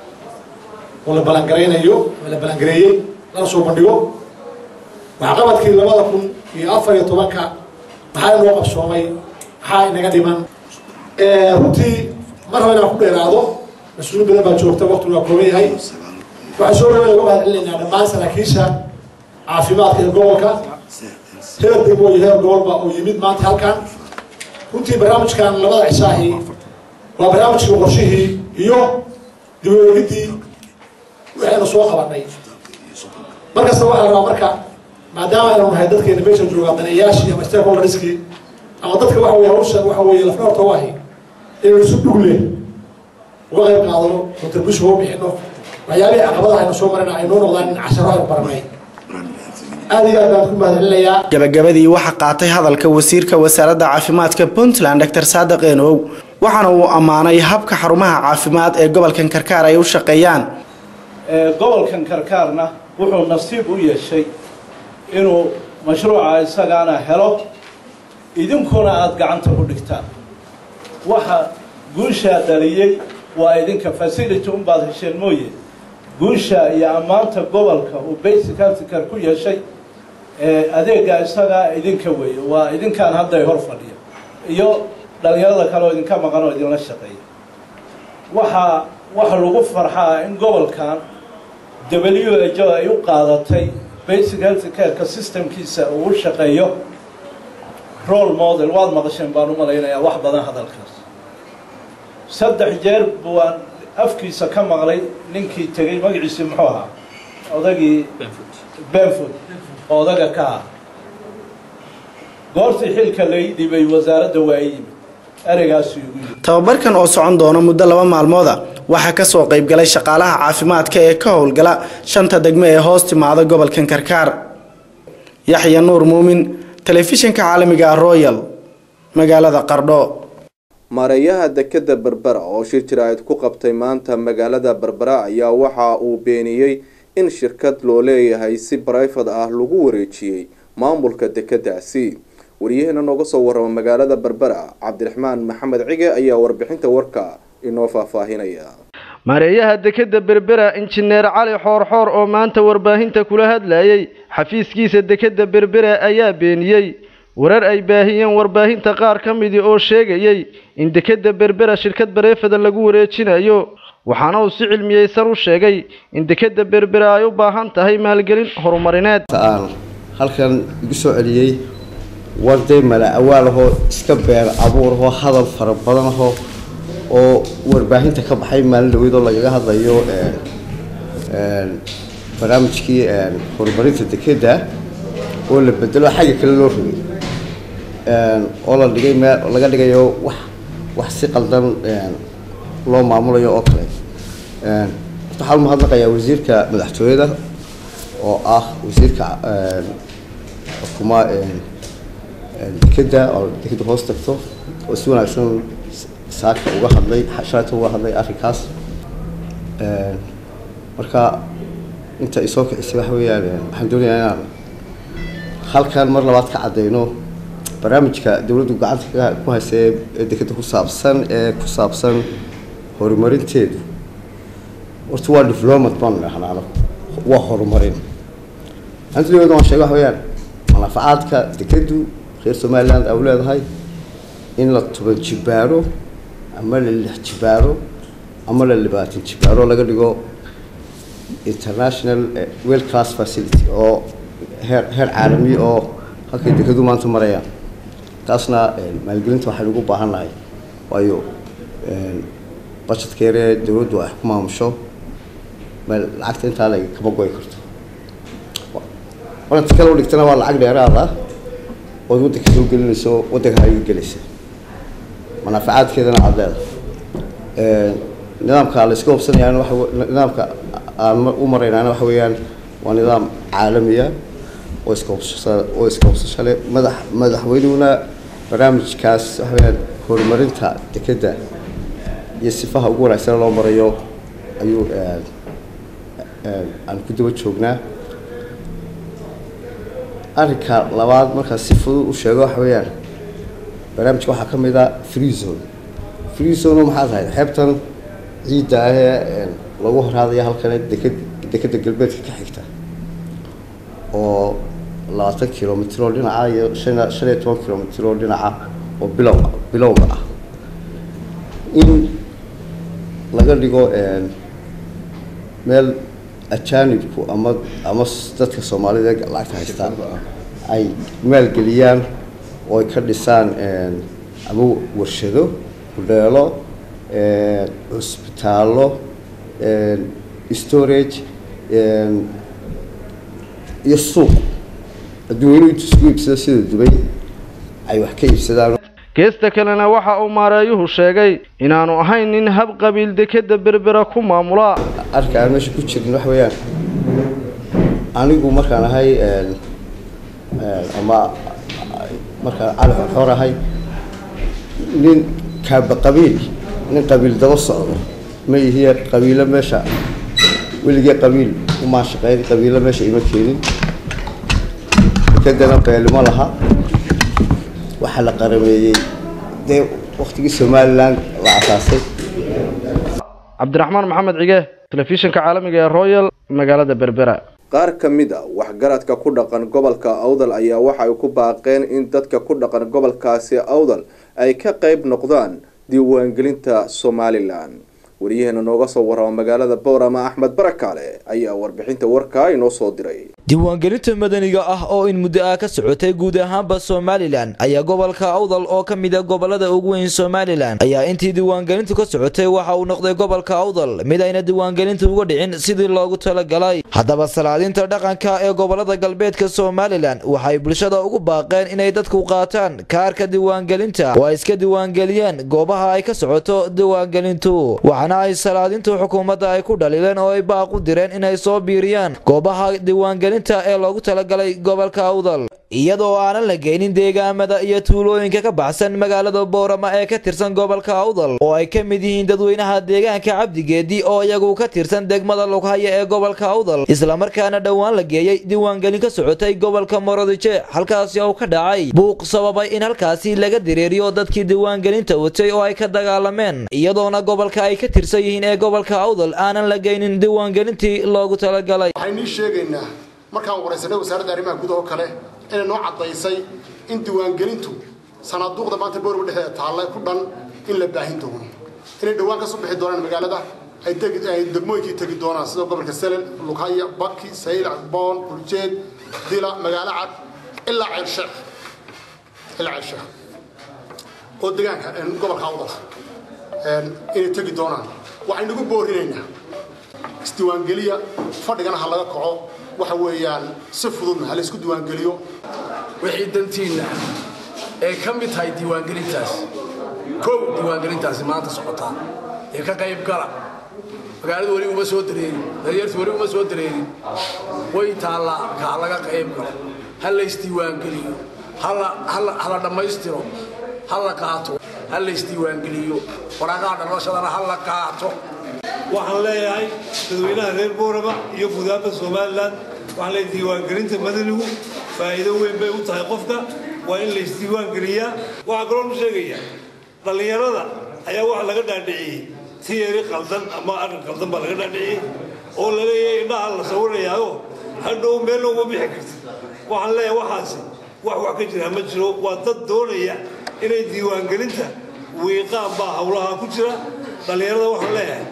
oo la balangaraynayo oo la balangareeyey lana soo bandhigo waxqabadkii labada kun iyo afar iyo tobanka maxaa inoo qabsoomay maxaa inaga dhiman runtii mar hore inaan ku dheeraado mas-uuliin badan baa joogta waqtigu waa kooban yahay waxaan soo dhaweyn uga mahad celinaynaa dhammaan saraakiisha caafimaadka ee gobolka heer degmo iyo heer gobolba oo yimid maanta halkan runtii barnaamijkan labada cisaahi waa barnaamijkii qorshihii iyo dib u eegidii waxaynu soo qabanay markasta waxaa rabaa marka maadaama aynu nahay dadkeena meesha joogaa daneeyaashii ama stakeholderskii ama dadka waxa weye hawsha waxa weeye lafdhabarta u ahi inaynu si dhugle uga qayb qaadano contribution uga bixino waxyaabihii caqabadaha aynu soo marina aynoo noqdaan in casharo aynu baranay aad iyo aad baan ku mahadcelinayaa gabagabadii waxaa qaatay hadalka wasiirka wasaaradda caafimaadka puntland dr saadiq enow waxaana uu ammaanay habka xarumaha caafimaad ee gobolkan karkaar ay u shaqeeyaan gobolkan karkaarna wuxuu nasiib u yeeshay inuu mashruuca isagaana helo idinkuna aada gacanta u dhigtaan waxa guushaa dhaliyey waa idinka facility unbaad hesheen mooye guusha iyo ammaanta gobolka uu basic healthcare ku yeeshay adeega isagaa idinka weeye waa idinkaan hadday hor fadhiya iyo dhalinyarada kale oo idinka maqan oo idinla shaqeeya waxaa waxa lagu farxaa in gobolkan w h o ay u qaadatay basic health careka systemkiisa uu u shaqeeyo role model waad maqasheen baan u malaynayaa wax badan hadalkaas saddex jeer buaan afkiisa ka maqlay ninkii tegey magaciisii muxuu ahaa odagii benford oo odaga ka ah goortii xilka lay dhibay wasaaradda waa yimid ereygaasuu igu yidhi tababarkan oo socon doona muddo laba maalmooda waxaa kasoo qaybgalay shaqaalaha caafimaadka ee ka howlgala shanta degmo ee hoos timaada gobolkan karkaar yaxya nuur muumin telefishinka caalamiga royal magaalada qardho maareeyaha dekeda berbera oo shir jiraa'id ku qabtay maanta magaalada berbera ayaa waxa uu beeniyey in shirkad loo leeyahay si barayfad ah lagu wareejiyey maamulka dekedaasi waryaheena nooga soo warrama magaalada berbera cabdiraxmaan maxamed cige ayaa warbixinta warka inoo faahfaahinaya maareeyaha dekeda berbera injineer cali xoorxoor oo maanta warbaahinta kula hadlayay xafiiskiisa dekeda berbera ayaa beeniyey warar ay baahiyeen warbaahinta qaar ka midii oo sheegayey in dekeda berbera shirkad bareefada lagu wareejinayo waxaana uu si cilmiyeysan u sheegay in dekeda berbera ay u baahan tahay maalgelin horumarineed aan halkan igu soo celiyey warday mala awaalahoo iska beer abuurahoo hadal fara badanahoo oo warbaahinta ka baxay maalin dhaweydoo lagaga hadlayo barnaamijkii horumarinta dekeda oo la bedelo xagga kale loo rogay oo la dhigay meel laga dhigayo wax wax si qaldan loo maamulayo oo kale waxaan umahadnaqayaa wasiirka madaxtooyada oo ah wasiirka xukuma dekeda oo dekeda hoos tagto oo si wanaagsan saaka uga hadlay shalayta uga hadlay arrinkaas marka inta isoo kicisay waxa weeyaan waxaan doonayaa inaan halkan mar labaad ka caddeyno barnaamijka dowladdu gacanta ku haysa ee dekeda ku saabsan ee ku saabsan horumarinteedu horta waa development baan dhahnaa waa horumarin antigeedu waan sheegay waxa weeyaan manaafacaadka dekedu reer somaliland ay u leedahay in la toban jibaaro ama la lix jibaaro ama la labaatan jibaaro laga dhigo international well class facility oo heer heer caalami oo halkay dekedu maanta marayaan taasna maalgelinta waxaynu ugu baahan nahay waayo budgetka yaree dowladdu ay ku maamusho meel lacagta intaa la kama goy karto marka kale u dhigtana waa lacag dheeraad ah ood waddanka soo gelinayso waddanka ay gelaysa manaafacaadkeedana aad leedahay nidaamka la iska hubsanayaana waxa nidaamka aan u maraynaana waxa weeyaan waa nidaam caalamiya oo iska hubsasha oo iska hubsasho leh madax madaxweynuhuna barnaamijkaas waxa weeyaan horumarinta dekedda iyo sifaha ugu wanaagsan loo marayo ayuu aan ku daba joognaa arrinka labaad markaa si fudud u sheego waxa weeyaan barnaamijka waxaa ka mid ah free zone free zone maxaa tahay xeebtan ciidda ahee lagu horhaadaya halkan deked dekeda galbeedka ka xigta oo labaatan kilomitr oo dhinaca iyo shan shan iyo toban kilomitr oo dhinaca oo bilow bilowga ah in laga dhigo meel ajaanibku ama ama dadka soomaalida lacagta haystaan ay maalgeliyaan oo ay ka dhisaan ama warshado hudheelo cusbitaallo storage iyo suuq adduunyanu intu isku iibsado sida dubay ay wax ka iibsadaan geesta kalena waxa uu maareeyuhu sheegay inaanu ahayn nin hab qabiil dekeda berbera ku maamula arka aan meesha ku jirin waxa weeyaan anigu markaan ahay ama markaan cali xorxor ahay nin kaaba qabiil nin qabiil daba socdo ma ihiye qabiilo meesha weligee qabiil umaan shaqeyn qabiilo meesha ima keenin dekedana beelimo laha waxaa la qarameeyey dee waktigii somaliland la asaasay cabdiraxmaan maxamed cige telefishinka caalamiga ee royal magaalada berbera qaar ka mid a waxgaradka ku dhaqan gobolka awdal ayaa waxa ay ku baaqeen in dadka ku dhaqan gobolkaasi awdal ay ka qayb noqdaan diiwaangelinta somalilan wariyaheena nooga soo warrama magaalada boorama axmed barakaale ayaa warbixinta warkaa inoo soo diray diiwaangelinta madaniga ah oo in muddo ah ka socotay guud ahaanba somalilan ayaa gobolka awdal oo ka mid a gobolada ugu weyn somalilan ayaa intii diiwaangelintu ka socotay waxa uu noqday gobolka awdal mid ayna diiwaangelintu uga dhicin sidii loogu talagalay haddaba salaadinta dhaqanka ee gobolada galbeedka somalilan waxay bulshada ugu baaqeen inay dadku qaataan kaarka diiwaangelinta oo ay iska diiwaangeliyaan goobaha ay ka socoto diiwaangelintu waxaana ay salaadintu xukuumadda ay ku dhaliileen oo ay baaq u direen inay soo biiriyaan goobaha diiwaangelinta ee loogu talagalay gobolka awdal iyadoo aanan la geynin deegaamada iyo tuulooyinka ka baxsan magaalada boorama ee ka tirsan gobolka awdal oo ay ka mid yihiin dadweynaha deegaanka cabdigeedi oo iyagu ka tirsan degmada lughaya ee gobolka awdal islamarkaana dhowaan la geeyey diiwaangelin ka socotay gobolka morodije halkaasi oo ka dhacay buuq sababay in halkaasi laga dareeriyo dadkii diiwaangelinta watay oo ay ka dagaalameen iyadoona gobolka ay ka tirsan yihiin ee gobolka awdal aanan la geynin diiwaangelintii loogu talagalay markaan waraysanay wasaaradda arrimaha gudaha oo kale inay noo caddaysay in diiwaangelintu sanaaduuqda maanta boorba dhexdeeda taalla ku dhan in la baahin doono inay dhowaan ka soo bixi doonaan magaalada ay degmooyinkii tegi doonaan sida gobolka selen lughaya baki saylac boon burjeed dila magaalo cad ilaa ceelsheekh ilaa ceelsheekh oo deegaanka gobolka awdal inay tegi doonaan waxaynagu boorinaynaa isdiiwaangeliya fadhigana ha laga kaco waxa weeyaan si fududna ha laysku diiwaangeliyo wixii dantiinna ee ka mid tahay diiwaangelintaas kow diiwaangelintaasi maanta socotaa ee ka qayb gala magaaladu weli uma soo dareerin daryartu weli uma soo dareerin way taallaa kaa laga qayb galo ha laysdiiwaangeliyo hala dhammaystiro ha la qaato ha la isdiiwaangeliyo waraaqaha dhalashadana ha la qaato waxaan leeyahay dadweynaha reer boorama iyo gudaaba somalilan waxaan leeyahay diiwaangelinta madanigu faa'iido weyn bay u tahay qofka waa in la isdiiwaangeliyaa waxaa kaloo nu sheegayaa dhallinyarada ayaa waxa laga dhaadhiciyey tiyeri qaldan ama arrin qaldan baa laga dhaadhiciyey oo la leeyahay indhaha la sawirayaayo hadhow meel looma bixi kartid waxaan leeyahay waxaasi wax wax ka jira ma jiro waa dad doonaya inay diiwaangelinta wiiqaan baa howlaha ku jira dhallinyarada waxaan leeyahay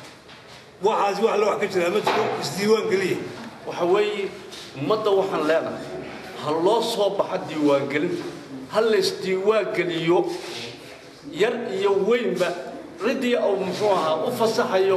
waxaasi wax la wax ka jira ma jiro isdiiwaangeliya waxa weeye ummadda waxaan leenahay ha loo soo baxa diiwaangelinta ha la isdiiwaangeliyo yar iyo weynba ciddii uu muxuu ahaa u fasaxayo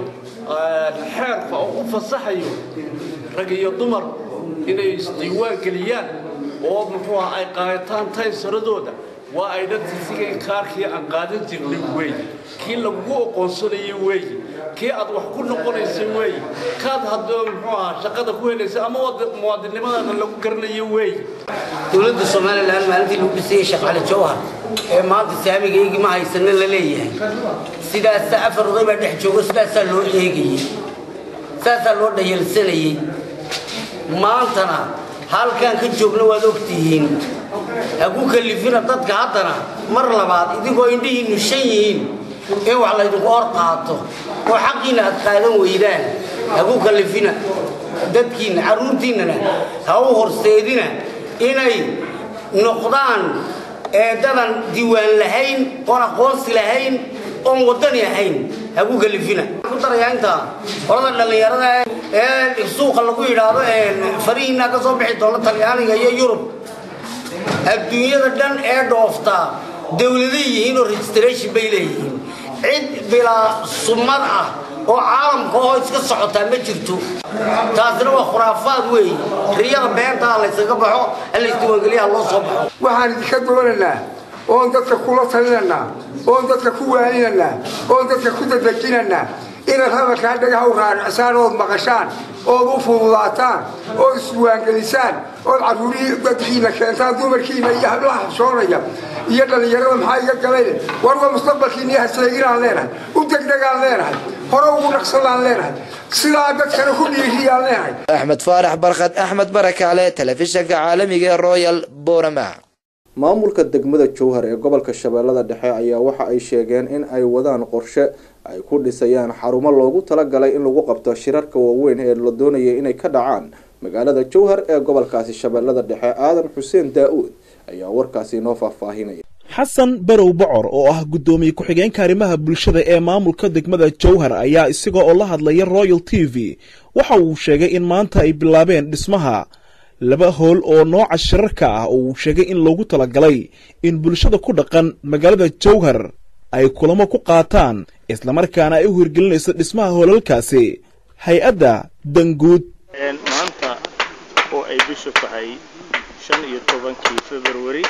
xeerka oo u fasaxayo rag iyo dumar inay isdiiwaangeliyaan oo muxuu ahaa ay qaataan taysaradooda waa ay dhadsisigay kaarkii aan qaadan jirnay weeye kii lagugu oqoonsanayay weeye kii aad wax ku noqonaysay weeye kaad haddoo muxuu ahaa shaqada ku helaysay ama muwaadinimadaada lagu garanayo weeye dowladda somalilan maalintii lagu dhisayay sheekh cali jawhar ee maanta saamigaygii ma haysana la leeyahay sidaasa afar oday baa dhex joogo sidaasaa loo eegayey saasaa loo dhayalsanayey maantana halkaan ka joogna waad ogtihiin ha ku kalifina dadka haddana mar labaad idinkoo indhihiinnu shan yihiin in wax laydinku hor qaato oo xaqiinna aad qaadan weydaan ha ku kalifina dadkiinna carruurtiinnana ha u horseedina inay noqdaan eedadan diiwaan lahayn oon aqoonsi lahayn oon waddani ahayn ha ku kalifina ku darayaa intaa qolada dhallinyarada ee suuqa lagu yidhaahdo farihiinaa ka soo bixi doona talyaaniga iyo yurub adduunyada dhan ee dhooftaa dowladay yihiin oo registration bay leeyihiin cid bilaa sumad ah oo caalamka oo iska socotaa ma jirto taasina waa khuraafaad weeye riyada beentaa laysaga baxo alaysdiiwaangeliyaha loo soo baxo waxaan idinka doonaynaa oon dadka kula talinaynaa oon dadka ku waaninaynaa oon dadka ku dadejinaynaa inaad hadalkaa dhagaha u raaricisaan ood maqashaan ood u fududaataan ood isdiiwaangelisaan ood carruurihii dadkiina keentaan dumarkiina iyo hablaha xabsoonaya iyo dhallinyarada maxaa iga galayne war waa mustaqbalkiina haseeginaan leenahay u degdegaan leenahay hore ugu dhaqsadaan leenahay sidaa dadkana ku dhiiriyaan leenahay axmed faarax barkad axmed barakaale telefishanka caalamiga ee royal borama maamulka degmada jowhar ee gobolka shabeellada dhexe ayaa waxa ay sheegeen in ay wadaan qorshe ay ku dhisayaan xarumo loogu talagalay in lagu qabto shirarka waaweyn ee la doonayay inay ka dhacaan magaalada jowhar ee gobolkaasi shabeellada dhexe aadan xuseen daa-uud ayaa warkaasi inoo faahfaahinaya xasan barow bocor oo ah guddoomiye ku-xigeenka arrimaha bulshada ee maamulka degmada jowhar ayaa isaga oo la hadlaya royal t v waxa uu sheegay in maanta ay bilaabeen dhismaha laba howl oo nooca shirarka ah oo uu sheegay in loogu talagalay in bulshada ku dhaqan magaalada jowhar ay kulamo ku qaataan islamarkaana ay u hirgelinayso dhismaha hoolalkaasi hay-adda danguud maanta oo ay bishu tahay shan iyo tobankii februari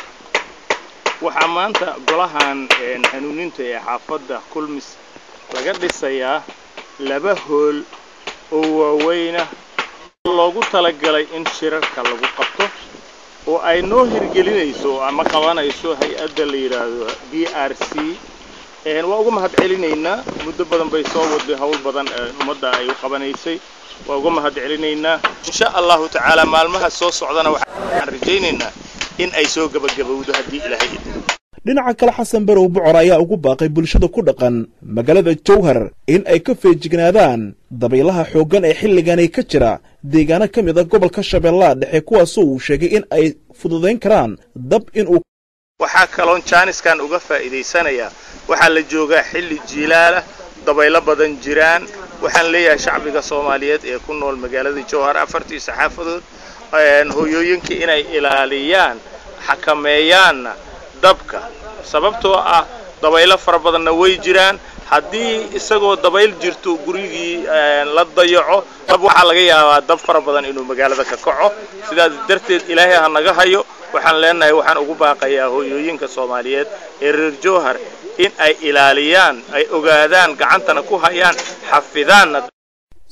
waxaa maanta golahan hanuuninta ee xaafadda kulmis laga dhisayaa laba hool oo waaweyna loogu talagalay in shirarka lagu qabto oo ay noo hirgelinayso ama qabanayso hay-adda la yidhaahdo b r c waa uga mahad celinaynaa muddo badan bay soo waday howl badan ummadda ay u qabanaysay waa uga mahad celinaynaa insha allahu tacaala maalmaha soo socdana waxaan rajaynaynaa in ay soo gebagabowdo haddii ilaahay idin dhinaca kale xasan barow bocor ayaa ugu baaqay bulshada ku dhaqan magaalada jowhar in ay ka feejignaadaan dabaylaha xooggan ee xilligani ka jira deegaano ka mid a gobolka shabeellaha dhexe kuwaasoo uu sheegay in ay fududayn karaan dab inuu waxaa kaloon jaaniskan uga faa'iidaysanayaa waxaa la joogaa xilli jiilaalah dabaylo badan jiraan waxaan leeyahay shacbiga soomaaliyeed ee ku nool magaalada jowhar afartii saxaafadood hooyooyinka inay ilaaliyaan xakameeyaanna dabka sababtoo ah dabaylo fara badanna way jiraan haddii isagoo dabayl jirto gurigii la dayaco dab waxaa laga yaabaa dab fara badan inuu magaalada ka kaco sidaas darteed ilaahay ha naga hayo waxaan leenahay waxaan ugu baaqayaa hooyooyinka soomaaliyeed ee reer jowhar in ay ilaaliyaan ay ogaadaan gacantana ku hayaan xafidaanna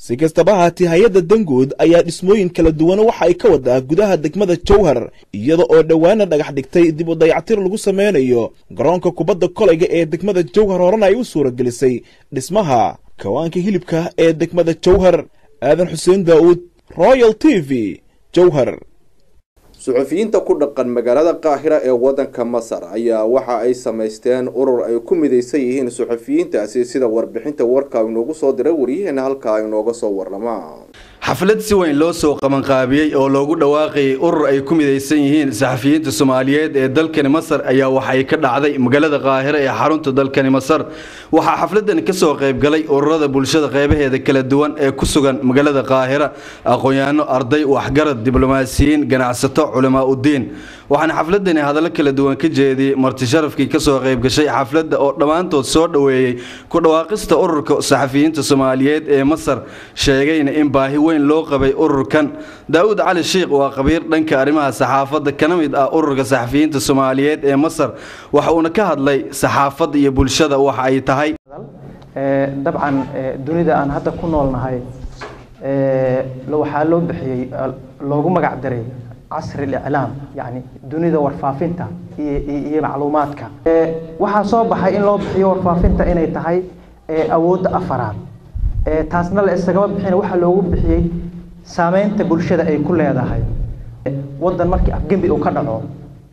si kastaba haatee hay-adda dangood ayaa dhismooyin kala duwan waxa ay ka wadaa gudaha degmada jowhar iyada oo dhowaana dhagax dhigtay dib u dayactir lagu sameynayo garoonka kubadda kolayga ee degmada jowhar horena ay u suuragelisay dhismaha kawaanka hilibka ee degmada jowhar aadan xuseen daa'uud royal t v jowhar suxufiyiinta ku dhaqan magaalada qaahira ee wadanka masar ayaa waxa ay samaysteen urur ay ku midaysan yihiin suxufiyiintaasi sida warbixinta warka inoogu soo diray waryaheena halkaa inooga soo warama xaflad si weyn loo soo qabanqaabiyey oo loogu dhawaaqayay urur ay ku midaysan yihiin saxafiyiinta soomaaliyeed ee dalkani masar ayaa waxay ka dhacday magaalada qaahira ee xarunta dalkani masar waxaa xafladani ka soo qaybgalay ururada bulshada qeybaheeda kala duwan ee ku sugan magaalada qaahira aqoon-yaano arday waxgarad diblomaasiyiin ganacsato culamaa udiin waxaana xafladani hadallo kala duwan ka jeediyey marti sharafkii kasoo qaybgashay xafladda oo dhammaantood soo dhoweeyey ku dhawaaqista ururka saxafiyiinta soomaaliyeed ee masar sheegayna in baahi weyn loo qabay ururkan daa'uud cali shiikh waa khabiir dhanka arrimaha saxaafadda kana mid ah ururka saxafiyiinta soomaaliyeed ee masar waxa uuna ka hadlay saxaafadda iyo bulshada waxa ay tahay dabcan dunida aan hadda ku noolnahay waxaa loo bixiyey loogu magac daray casri liclaam yani dunida warfaafinta iyo macluumaadka waxaa soo baxay in loo bixiyo warfaafinta inay tahay awoodda afaraad taasna la isagama bixin waxaa loogu bixiyey saameynta bulshada ay ku leedahay wadan markii afgembi uu ka dhaco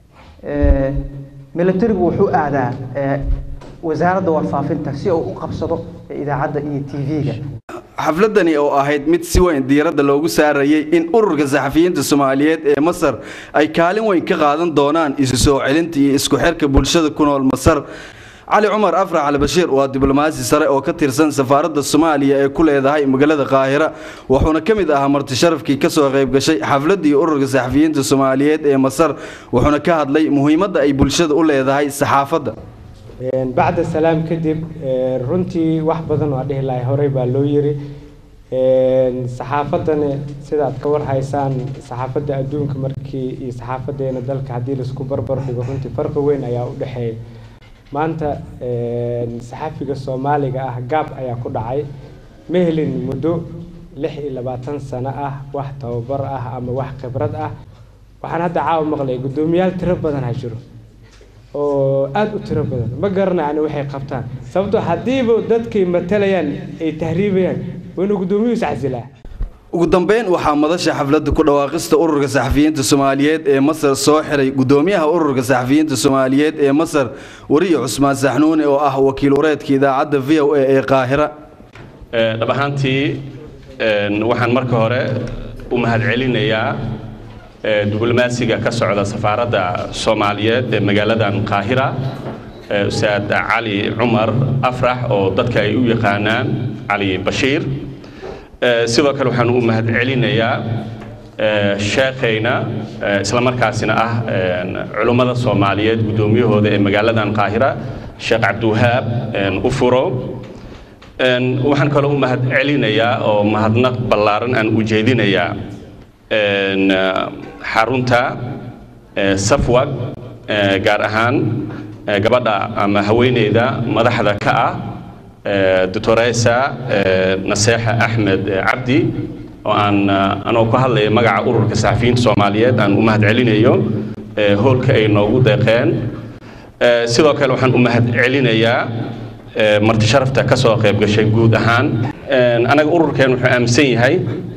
militarigu wuxuu aadaa wasaaradda warfaafinta si uu u qabsado idaacadda iyo tv-ga xafladani oo ahayd mid si weyn diiradda loogu saarayay in ururka saxafiyiinta soomaaliyeed ee masar ay kaalin weyn ka qaadan doonaan isu soo celinta iyo isku xirka bulshada ku nool masar cali cumar afrax albashiir waa diblomaasi sare oo ka tirsan safaaradda soomaaliya ee ku leedahay magaalada qaahira wuxuuna ka mid ahaa marti sharafkii kasoo qayb gashay xafladdii ururka saxafiyiinta soomaaliyeed ee masar wuxuuna ka hadlay muhiimadda ay bulshada u leedahay saxaafadda bacda salaam kadib runtii wax badan oo dhihi lahay horey baa loo yiri saxaafadani sidaad ka warhaysaan saxaafadda adduunka markii iyo saxaafadeena dalka haddii laisku barbar dhigo runtii farqi weyn ayaa u dhexeeya maanta saxafiga soomaaliga ah gaab ayaa ku dhacay ma helin muddo lix iyo labaatan sano ah wax tababar ah ama wax khibrad ah waxaan hadda caawa maqlay guddoomiyaal tiro badan ha jiro oo aada u tiro badan ma garanayani waxay qabtaan sababtoo haddiiba dadkay matalayaan ay tahriibayaan waa inuu guddoomiyuhu iscasilaa ugu dambeyn waxaa madasha xafladda ku dhawaaqista ururka saxafiyiinta soomaaliyeed ee masar soo xiray guddoomiyaha ururka saxafiyiinta soomaaliyeed ee masar wariye cusmaan saxnuuni oo ah wakiil wareedka idaacadda v o a ee qaahira dhab ahaantii waxaan marka hore u mahadcelinayaa diblomaasiga ka socda safaaradda soomaaliyeed ee magaaladan qaahira ustaad cali cumar afrax oo dadka ay u yaqaanaan cali bashiir sidoo kale waxaan u mahadcelinayaa sheekhayna isla markaasina ah culummada soomaaliyeed guddoomiyahooda ee magaaladan qaahira sheekh cabdiwahaab ufuro waxaan kaloo u mahadcelinayaa oo mahadnaq ballaaran aan u jeedinayaa xarunta safwag gaar ahaan gabadha ama haweeneyda madaxda ka ah doctoresa naseexa axmed cabdi oo aan anoo ku hadlaya magaca ururka saxafiyiinta soomaaliyeed aan u mahadcelinayo hoolka ay noogu deeqeen sidoo kale waxaan u mahadcelinayaa marti sharafta ka soo qayb gashay guud ahaan anaga ururkeen wuxuu aaminsan yahay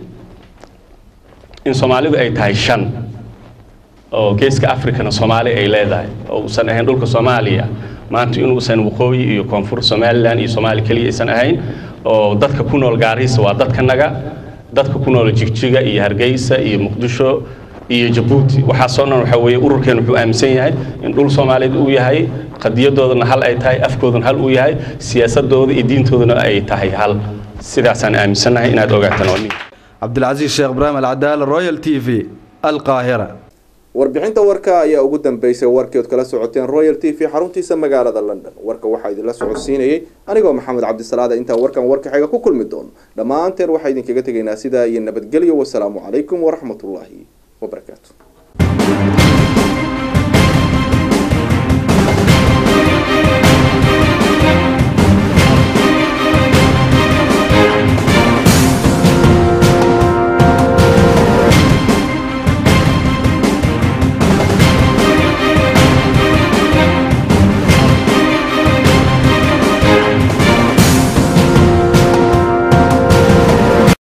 in soomaalidu ay tahay shan oo geeska africana soomaali ay leedahay oo uusan ahayn dhulka soomaaliya maanta inuusan waqooyi iyo koonfur somalilan iyo soomaali keliya aysan ahayn oo dadka ku nool gaariisa waa dadkanaga dadka ku nool jigjiga iyo hargeysa iyo muqdisho iyo jabuuti waxaasoo dhan waxaa weeye ururkeen wuxuu aaminsan yahay in dhul soomaaliyeed uu yahay qadiyadoodana hal ay tahay afkoodana hal uu yahay siyaasadooda iyo diintoodana ay tahay hal sidaasaan aaminsannahay inaad ogaataan waa nin cabdilcasiis sheekh ibraahim alcadaala royal t v alqaahira warbixinta warka ayaa ugu dambeysay warkii ood kala socoteen royal t v xaruntiisa magaalada london warka waxaa idinla socodsiinayay anigoo maxamed cabdisalaada intaan warkan warka xiga ku kulmi doono dhammaanteen waxaa idinkaga tegaynaa sidaa iyo nabadgelyo wasalaamu calaykum waraxmatullaahi